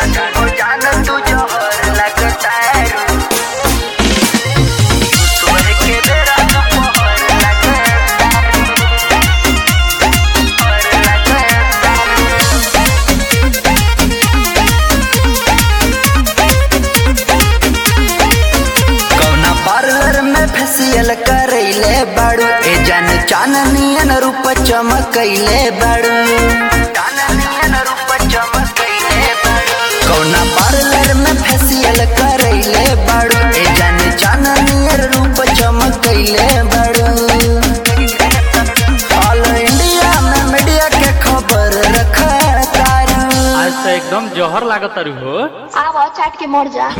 जाना हो जाना तू जोहर लगता है सुबह के बेरा दोपहर लगता है कौना पार्लर में फेसियल करैले बाड़ू ए जान चाननियन रूप चमकैले बाड़ू चाननियन रूप चमकैले बाड़ू कौना पार्लर में फेसियल करैले बाड़ू ए जान चाननियन रूप चमकैले बाड़ू ऑल इंडिया में मीडिया के खबर रखा तारू आज तो एकदम जहर लागत तारू हो आवा चाट के मर जा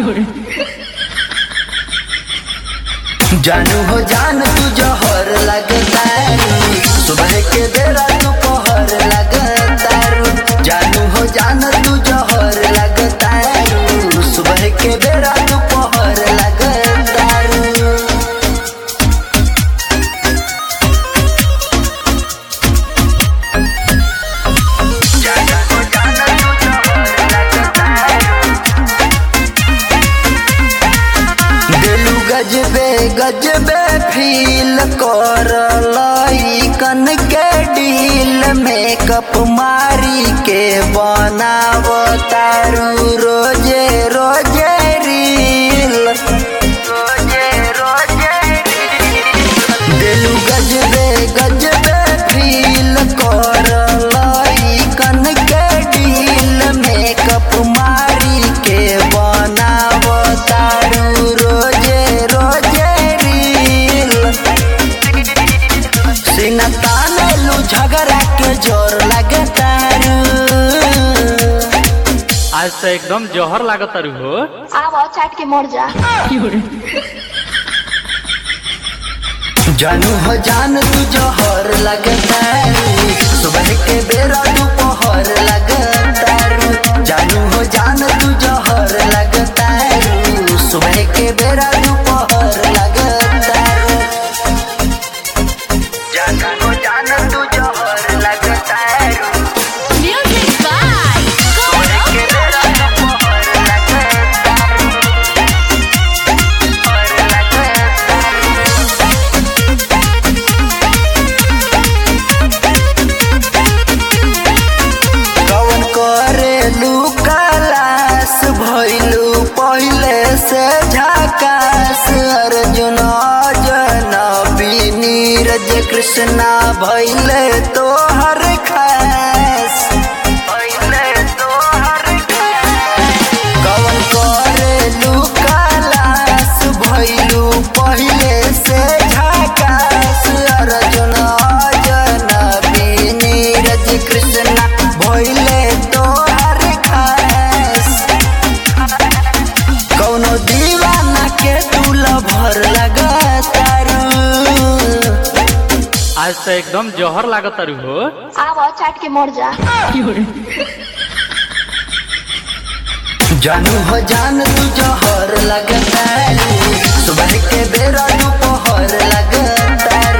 जानू हो जान तू जहर लगता सुबह के बेरा दोपहर लगता जानू हो जान तू जहर लगता सुबह के बेरा दोपहर लगता जाना हो जाना तू जहर लगता दिलू गजबे गजबे फील कर कन के डील मेकअप मारी के बनाव तारू रोजे रोजे रील रोजे रोजे दिलू गजबे गजबे फील कर कन के डील मेकअप मारी के बनाव तारू रोजे रोजे रील सीना तानेलू झगड़ा के जोर लगे तारू आज तो एकदम जहर लागत तारू हो आवा चाट के मर जा जानू हो जान तू जोहर लगता सुबह के बेरा दोपहर लगता जानू हो जान तू जोहर लगता सुबह के बेरा दोपहर लगता जाना हो जान तू जोहर लगता म्यूजिक बाय सुबह के बेरा दोपहर लगता कवन करेलू कलास भइलू पहिले से झकास अर्जुन जनबी नीरज कृष्णा भइले तोहर खास भइले तोहर कवन करेलू कलास भइलू पहिले से झकास अर्जुन जनबी नीरज कृष्णा भइले तोहर खास कौनो दीवाना के दूल भर लगातारू आज तो एकदम जहर लागत तारू हो आवा चाट के मर जा जानू हो जान तू जहर लगता सुबह के बेरा दोपहर लगता